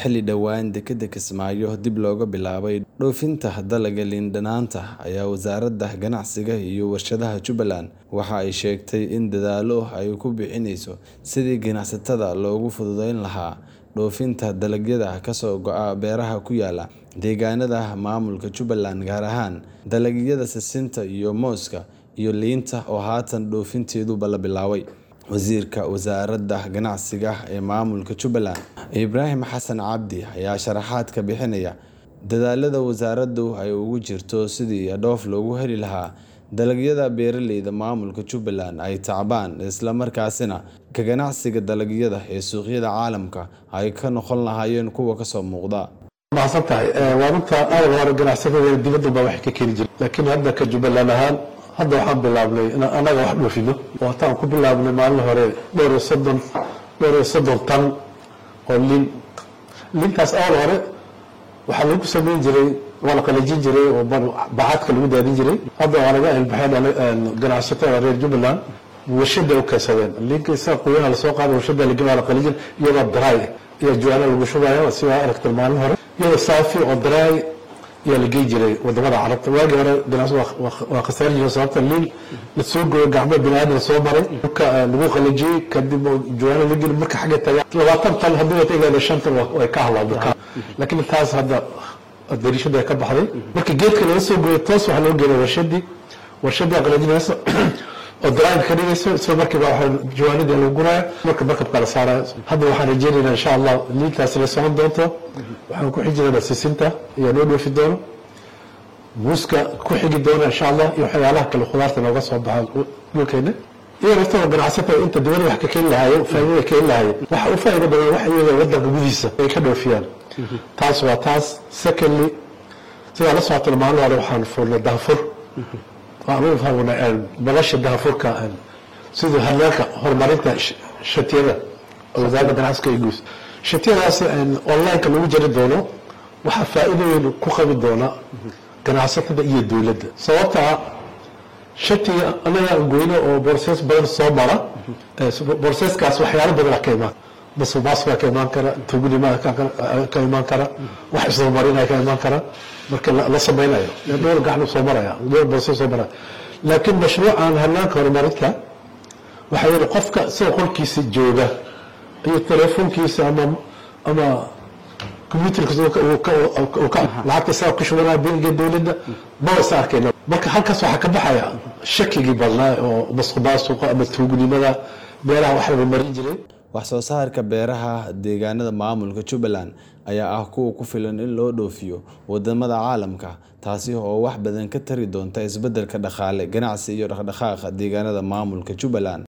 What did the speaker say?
xilli dhowaan dekedda Kismaayo dib looga bilaabay dhoofinta dalagga liin dhanaanta ayaa wasaaradda ganacsiga iyo warshadaha Jubbaland waxa ay sheegtay in dadaallo ay ku bixinayso sidii ganacsatada loogu fududayn lahaa dhoofinta dalagyada ka soo go'a beeraha ku yaala deegaanada maamulka Jubbaland gaar ahaan dalagyada sisinta iyo mooska iyo liinta oo haatan dhoofinteedu la bilaabay wasiirka wasaaradda ganacsiga ee maamulka Jubbaland Ibraahim Xasan Cabdi ayaa sharaxaad ka bixinaya dadaalada wasaaraddu ay ugu jirto sidii dhoof loogu heli lahaa dalagyada beeraleyda maamulka Jubbaland ay tacbaan isla markaasina ka ganacsiga dalagyada ee suuqyada caalamka ay ka noqon lahaayeen kuwa ka soo muuqda mahadsan tahay waa runta awal hore ganacsatada dibadda baa wax ka keeni jiray laakiin hadda ka Jubbaland ahaan hadda waxaan bilaabnay in anaga wax dhoofino oo hataan ku bilaabnay maalin hore dhowr iyo soddon dhowr iyo soddon tan oo liin liintaas awal hore waxaa lagu samayn jiray waa la qalajin jiray oo bacadka lagu daadin jiray hadda waa laga ilbaxeen ganacsatada reer Jubbaland warshada u kaysadeen liinka isaga qoyanaha lasoo qaaday warshada lagaa la qalijin iyadoo dry iyo juwaana lagu shubayo sidaa aragtay maalin hore iyadoo saafi oo dry yaa la gey jiray wadamada carabta waagii hore ganacsi waa khasaari jiray sababta liin la soo gooyo gacmo biniaadan soo maray dhulka lagu qalajiyey kadib juwaana la geli marka xagga taga labaatan tan haddii wata igaada shan tan way ka hadlaa laakiin taas hadda dariishada ay ka baxday marka geedka laga soo gooyo toos waxaa loo geenay warshadii warshadii qalajinaysa oo daraanka ka dhigayso isla markiiba waxa jawaanida lagu guraya marka markabka la saarayo hadda waxaan rajeynaynaa insha allah liintaasi la socon doonto waxaan ku xijinaynaa sisinta iyo noo dhoofi doono muuska ku xigi doona insha allah iyo waxyaalaha kale khudaarta nooga soo baxa dhulkeena iyo naftooda ganacsatada inta dibadda wax ka keeni lahaayeen faa'iidada keeni lahaayeen waxa u faa'iido badan waxa iyaga wadanka gudihiisa ay ka dhoofiyaan taas waa taas secondly sidaa la socotay maalin hore waxaan furnay daafur nolosha daafurka sidii hanaanka horumarinta shatiyada wasaaradda ganacsiga iyo guus shatiyadaas onlineka lagu jari doono waxaa faa'iido weyn ku qabi doona ganacsatada iyo dowladda sababtaa shatiga anaga goyno oo borses badan soo mara borseskaas waxyaalo badan ka imaan masuqmaasuqa ka imaan kara tuugnima ka imaan kara wax isdabamarinaya ka imaan kara marka la samaynayo dhowr gacan soo maraya dhowr borse soo maraya laakiin mashruucan hanaanka horumarinta waxaa yidhi qofka sida qolkiisa jooga iyo telefoonkiisa ama ama computerkiisa lacagta isaga ku shubanaya bangiga dowladda maba isa arkayna marka halkaas waxaa ka baxaya shakigii badnaa oo masuqmaasuqa ama tuugnimada meelaha wax laga marin jiray wax soo saarka beeraha deegaanada maamulka Jubbaland ayaa ah kuwa ku filan in loo dhoofiyo wadamada caalamka taasi oo wax badan ka tari doonta isbeddelka dhaqaale ganacsi iyo dhaqdhaqaaqa deegaanada maamulka Jubbaland